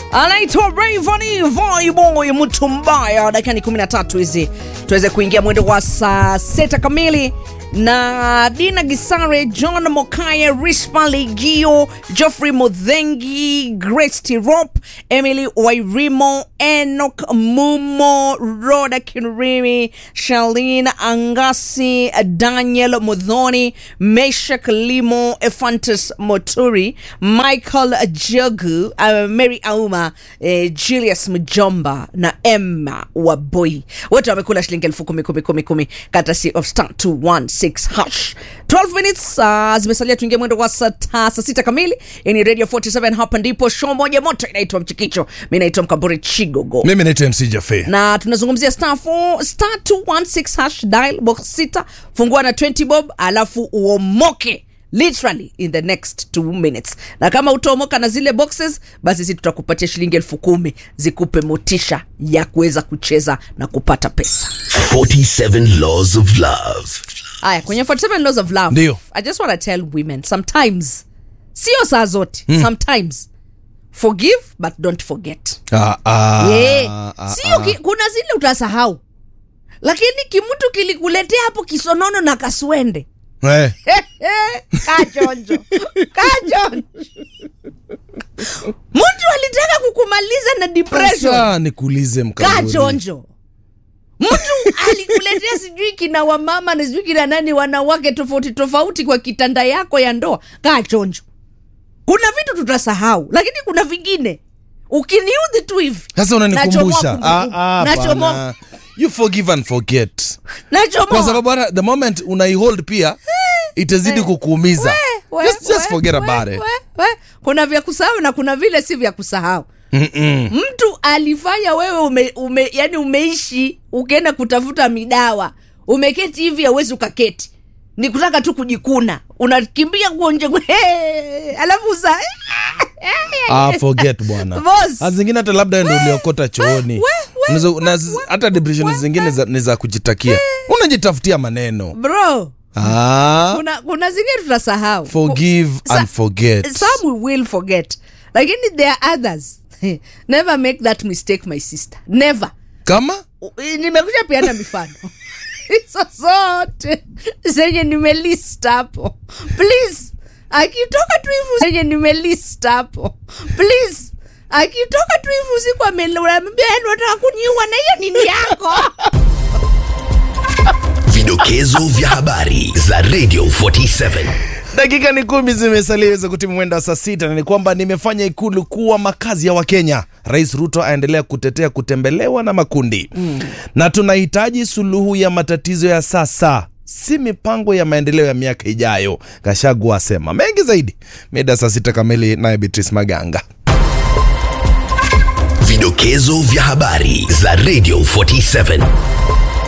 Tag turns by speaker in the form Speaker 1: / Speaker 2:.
Speaker 1: anaitwa Rayvanny Voyboy mtu mbaya. Dakika ni 13 hizi tuweze kuingia mwendo wa saa sita kamili na Dina Gisare, John Mokaya, Rispa Legio, Geoffrey Mudhengi, Grace Tirop, Emily Wairimo, Enoch Mumo, Roda Kinrimi, Charlene Angasi, Daniel Mudhoni, Meshak Limo, Efantus Moturi, Michael Jogu, uh, Mary Auma, eh, Julius Mjomba na Emma Waboi wote wamekula shilingi elfu kumi kumi kumi kumi courtesy of star 216 hash 12 minutes uh, zimesalia tuingie mwendo wa saa ta- saa sita kamili yani radio 47 hapa ndipo show moja moto inaitwa mchikicho mi naitwa mkamburi chigogo
Speaker 2: mimi naitwa mc jafe
Speaker 1: na tunazungumzia star 4 star 216 hash dial box sita fungua na 20 bob alafu uomoke literally in the next two minutes na kama utaomoka na zile boxes basi si tutakupatia shilingi elfu kumi zikupe motisha ya kuweza kucheza na kupata pesa
Speaker 3: 47 Laws of Love.
Speaker 1: haya kwenye 47 laws of love
Speaker 2: Ndio.
Speaker 1: i just want to tell women sometimes sio saa zote mm. sometimes forgive but don't forget
Speaker 2: ah, ah,
Speaker 1: yeah.
Speaker 2: ah,
Speaker 1: sio
Speaker 2: ah.
Speaker 1: ki, kuna zile utasahau lakini kimutu kilikuletea hapo kisonono na kaswende
Speaker 2: Eh,
Speaker 1: kachonjo kachonjo mtu alitaka kukumaliza na depression
Speaker 2: sasa nikuulize mkaburi
Speaker 1: kachonjo mtu alikuletea sijui kina wamama na sijui kina nani wanawake tofauti tofauti kwa kitanda yako ya ndoa kaa chonjo kuna vitu tutasahau lakini kuna vingine ukiniudhi tu hivi
Speaker 2: sasa unanikumbusha
Speaker 1: nachomoa
Speaker 2: Ah,
Speaker 1: kumbukumbu.
Speaker 2: ah,
Speaker 1: Nachomoa-
Speaker 2: bana. you forgive and forget
Speaker 1: nachomoa.
Speaker 2: kwa sababu hata the moment unaihold pia itazidi kukuumiza
Speaker 1: We,
Speaker 2: just, just
Speaker 1: we,
Speaker 2: forget
Speaker 1: we,
Speaker 2: about it
Speaker 1: we, we. kuna vya kusahau na kuna vile si vya kusahau
Speaker 2: Mm-mm.
Speaker 1: mtu alifanya wewe ume, ume, yani umeishi ukienda kutafuta midawa umeketi hivi awezi ukaketi ni kutaka tu kujikuna unakimbia nguo nje hey, alafu sa
Speaker 2: ah, forget bwana
Speaker 1: Boss.
Speaker 2: Saa zingine hata labda ndo uliokota chooni
Speaker 1: we, we,
Speaker 2: Unaweza- na z- hata depression zingine za- ni za kujitakia unajitafutia maneno
Speaker 1: bro
Speaker 2: ah,
Speaker 1: kuna, kuna zingine tutasahau
Speaker 2: forgive
Speaker 1: Sa-
Speaker 2: and forget
Speaker 1: some we will forget lakini there are others never make that mistake my sister never
Speaker 2: kama
Speaker 1: nimekuja piana mifano hizo zote zenye nimelist hapo please akitoka tu hivu zenye nimelist hapo please akitoka tu hivu usiku ameambia nataka kuniua na hiyo nini yako
Speaker 3: Vidokezo vya habari za Radio 47.
Speaker 2: dakika ni kumi zimesalia iweze kutimu mwendo wa saa sita na ni kwamba nimefanya ikulu kuwa makazi ya wakenya rais ruto aendelea kutetea kutembelewa na makundi mm. na tunahitaji suluhu ya matatizo ya sasa si mipango ya maendeleo ya miaka ijayo kashagu asema mengi zaidi mida saa sita kamili naye beatrice maganga
Speaker 3: Vidokezo vya habari za Radio 47.